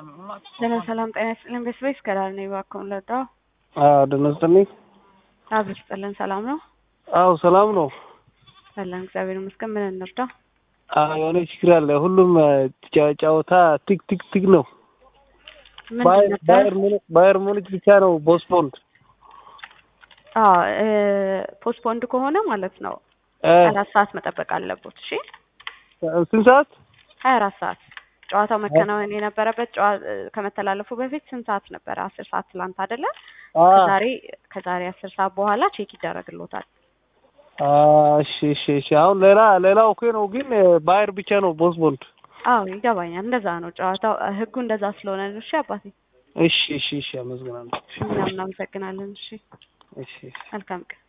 ሰላም ሰላም፣ ጤና ይስጥልን። ቤስቤስ ከዳር ነው እባክዎን ልርዳው? አዎ ደህና ይስጥልኝ። አብሮ ይስጥልን። ሰላም ነው? አዎ ሰላም ነው። አለን እግዚአብሔር ይመስገን። ምን እንርዳ? አዎ የሆነ ችግር አለ። ሁሉም ጫ- ጨዋታ ቲክ ቲክ ቲክ ነው። ምንድን ባየር ነበር? ባየር ሙኒክ ባየር ሙኒክ ብቻ ነው ፖስትፖንድ አዎ ፖስትፖንድ ከሆነ ማለት ነው እ አራት ሰዓት መጠበቅ አለቦት። እሺ ስንት ሰዓት? ሀያ አራት ሰዓት ጨዋታው መከናወን የነበረበት ጨዋ ከመተላለፉ በፊት ስንት ሰዓት ነበረ? አስር ሰዓት ትላንት አይደለ? አ ከዛሬ ከዛሬ አስር ሰዓት በኋላ ቼክ ይደረግሎታል። አ እሺ እሺ እሺ። አሁን ሌላ ሌላ ኦኬ ነው፣ ግን ባየር ብቻ ነው ፖስትፖንድ። አዎ ይገባኛል። እንደዛ ነው ጨዋታው፣ ህጉ እንደዛ ስለሆነ ነው። እሺ አባቴ፣ እሺ እሺ እሺ። አመሰግናለሁ። እኛም እናመሰግናለን። እሺ እሺ እሺ። መልካም ቀን